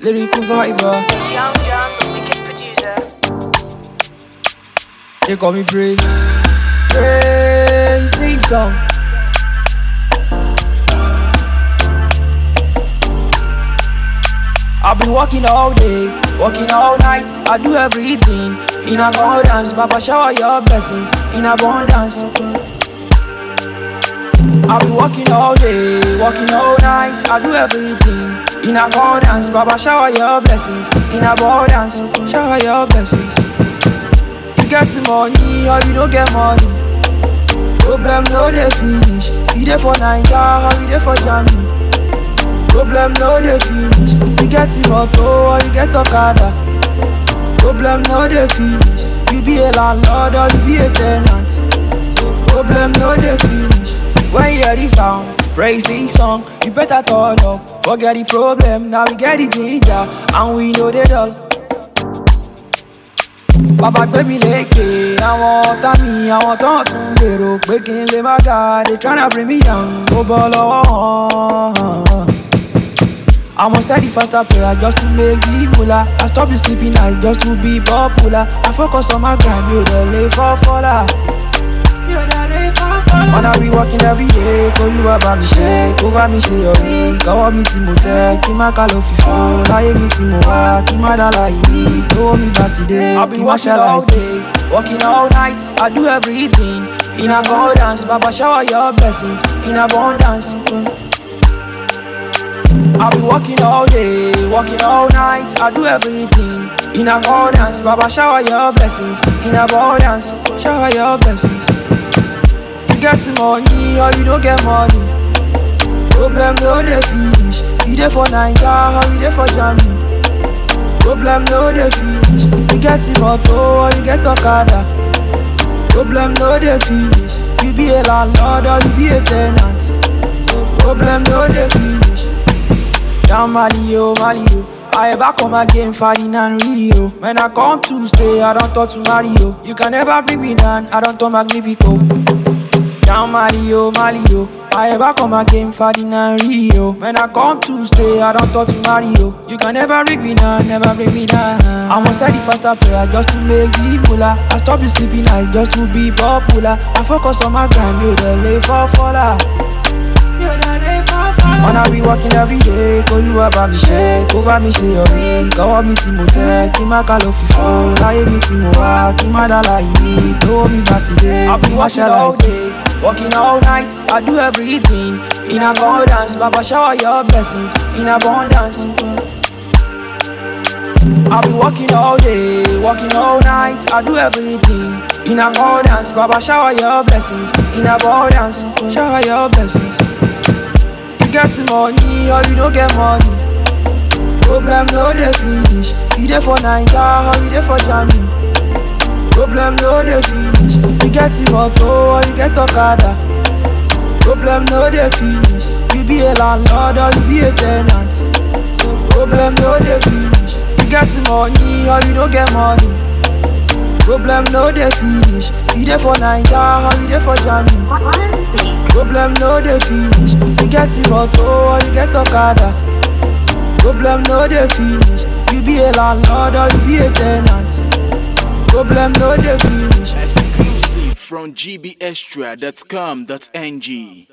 lyrical viber. It's Young John, the wicked producer. They call me Pray. Pray, sing song. I've been working all day, working all night. I do everything in accordance. Papa, shower your blessings in abundance. I've been working all day, working all night. I do everything in accordance. Papa, shower your blessings in abundance. Shower your blessings. You get the money or you don't get money. Problem no dey finish. You dey for Naija or you dey for Germany. Problem no dey finish. You get the motor or you get Okada. Problem no dey finish. You be a landlord or you be a tenant. So problem no dey finish. When you hear this sound, praise this song, you better turn up. Forget the problem, now we get the ginger and we know they dull. bàbá gbé mi lékè àwọn ọ̀tá mi àwọn tó ń tún gbèrò pé kí n lè má ga they tryna bring me down ó bọ́ lọ́wọ́ hàn. I'm a steady faster player just to make the moolah. I stop the sleeping night just to be popular. I focus on my grind, mi ò dẹ̀ lè fọ́ fọ́lá. Mi ò dẹ̀ lè fọ́ fọ́lá. Wanna be working every day, k'Olúwa bá mi ṣe, kó bá mi ṣe ọ̀rí. Kọ́wọ́ mi tí mo tẹ́, kí má ká ló fi fọ́. Láyé mi tí mo wá, kí má dá láì ní. Lówó mi bá ti dé, I've been kí má working ṣàlàyé all sí. Working all night, I do everything in accordance. Baba shower your blessings in abundance. I've been working all day, working all night. I do everything in accordance. Baba, shower your blessings in abundance. Shower your blessings. You get the money or you don't get money. Problem no dey finish. You dey for Naija or you dey for Germany. Problem no dey finish. You get the motor or you get Okada. Problem no dey finish. You be a landlord or you be a tenant. So problem no dey finish. Down Mali, oh, Mali, oh. I back on my game, fighting and Rio. When I come to stay, I don't talk to Mario. You can never bring me down, I don't talk Magnifico. Down Mali, oh, Mali, oh. I back on my game, fighting and Rio. When I come to stay, I don't talk to Mario. You can never bring me down, never bring me down. I'm a steady faster player just to make the moolah. I stop the sleeping night just to be popular. I focus on my grind, you the lay for faller. You the lay for faller. Wanna be working every day, k'Olúwa bá mi ṣe, kó bá mi ṣe ọ̀rí. Kọ́wọ́ mi tí mo tẹ́, kí má ká ló fi fọ́. Láyé mi tí mo wá, kí má dá láì ní. Lówó mi bá ti dé, I've been kí má working ṣàlàyé all sí. Working all night, I do everything in accordance. Baba shower your blessings in abundance. I've been working all day, working all night. I do everything in accordance. Baba shower your blessings in abundance. Shower your blessings. You get the money or you don't get money. Problem no dey finish. You dey for Naija or you dey for Germany. Problem no dey finish. You get the motor or you get Okada. Problem no dey finish. You be a landlord or you be a tenant. So problem no dey finish. You get the money or you don't get money. Problem no dey finish. You dey for Naija or you dey for Germany. Problem no dey finish. You get the motor or you get Okada. Problem no dey finish. You be a landlord or you be a tenant. Problem no dey finish. Exclusive from gbextra.com.ng.